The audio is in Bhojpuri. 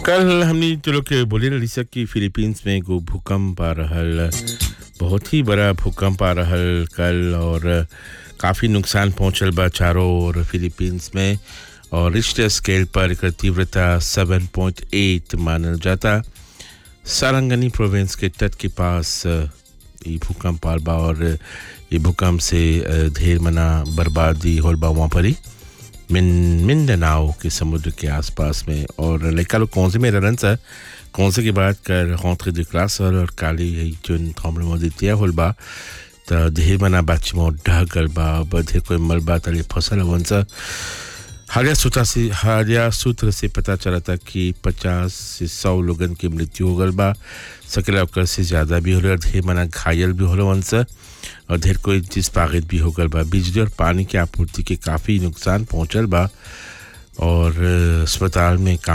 कल हमने जो लोग के बोले रही सक कि फिलीपींस में एगो भूकंप आ रहल बहुत ही बड़ा भूकंप आ रहल कल और काफ़ी नुकसान पहुंचल बा चारों ओर फिलीपींस में और रिश्टर स्केल पर एकर तीव्रता 7.8 मानल जाता सारंगनी प्रोविंस के तट के पास अ, ये भूकंप आल बा और ये भूकंप से अ, ढेर मना बर्बादी होल बा वहाँ पर ही मिन मिंडनाओ के समुद्र के आसपास में और लड़का लोग कौन से में रहन सर कौन से के बाद कर rentrée de classe और काली है जो tremblement de terre होल बा त ढेर मना बाची में ढह गल बा अब ढेर कोई मल बा तले फसल हवन सा हालिया सूत्र से हालिया सूत्र से पता चला था कि 50 से 100 लोगन की मृत्यु हो गल बा सकेला ओकर से ज़्यादा भी हो रहा ढेर मना घायल भी हो वन सा और ढेर कोई चीज पागित भी हो गल बा बिजली और पानी की आपूर्ति के काफ़ी नुकसान पहुंचल बा और अ, अस्पताल में काम